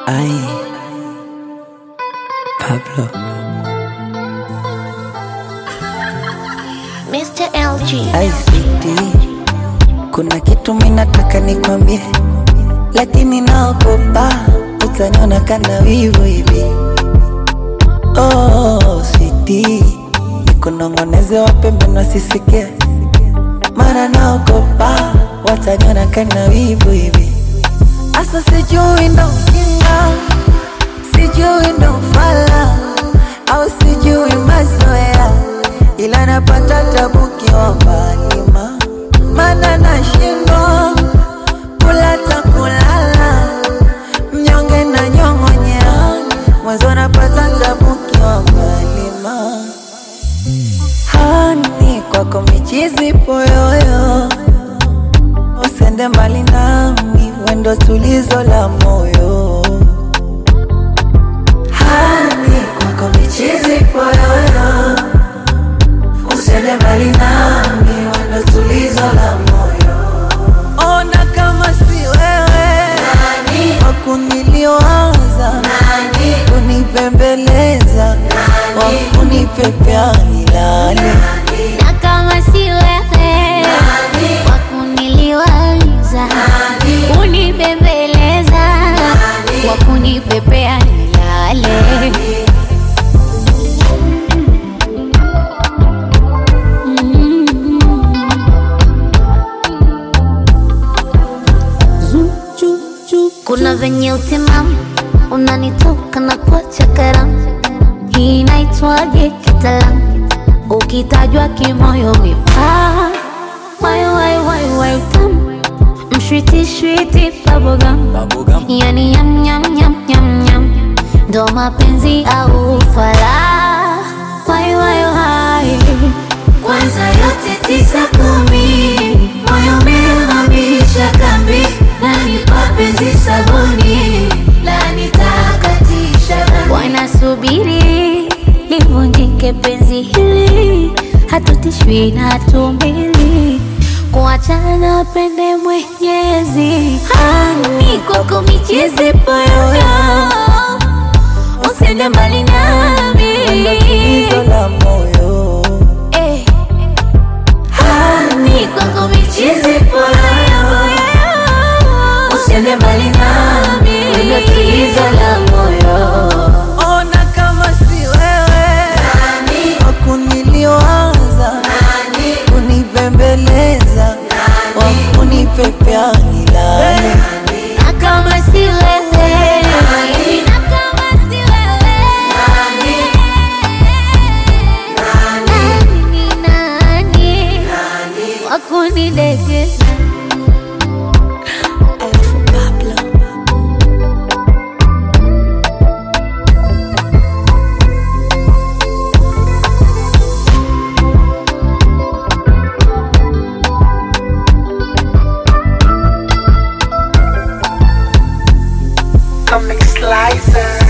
Ay, Pablo. Mr. LG. Ay, sweetie, kuna kitu minataka nikwambie, lakini naogopa utaniona kana wivu hivi. Oh, sweetie, nikunong'oneze wapembe wasisikie, mara naogopa wataniona kana wivu hivi. Asa sijui ndo ujinga, sijui ndo ufala au sijui mazoea, ila napata tabu kiwambalima, mana nashindwa kula ta kulala, mnyonge na nyong'onyea, mwanzo napata tabu kiwambalima. Hani kwako michizi poyoyo usende mbali nami, wendo tulizo la moyo. Hani kwako michizi poyoyo, usende mbali nami, wendo tulizo la moyo. Ona kama si wewe wakuniliwaza, kunipembeleza, wakunipepea nilale Na kama si wewe wa kuniliwaza, kunibembeleza, wa kunipepea nilale. Mm. Kuna venye utimamu unanitoka na kuacha karamu, hii inaitwaje kitaalamu? Ukitajwa kimoyo mipaa, wai wai wai wai utamu, mshwiti shwiti bubblegum, yani nyam nyam nyam nyam nyam, ndo mapenzi au ufala, wai wai wai kwanza yote tisa kumi, moyo umehamisha kambi, nanipa penzi sabuni, la nitakatisha dhambi. Wanasubiri livunjike penzi hili, hatutishwi na hatumbili kuachana pende Mwenyezi. Hani kwako michezi poyoyo, usende mbali nami Wendo tulizo la moyo. Eh. Hani kwako michizi poyoyo, usiende mbali nami, wendo tulizo la moyo. Ona kama si wewe wakuniliwaza, kunipembeleza, wakunipepea nilale. Na kama si wewe, na kama si wewe, nani ni nani wa kunidekeza? Alafu Pablo. Comic Slicer.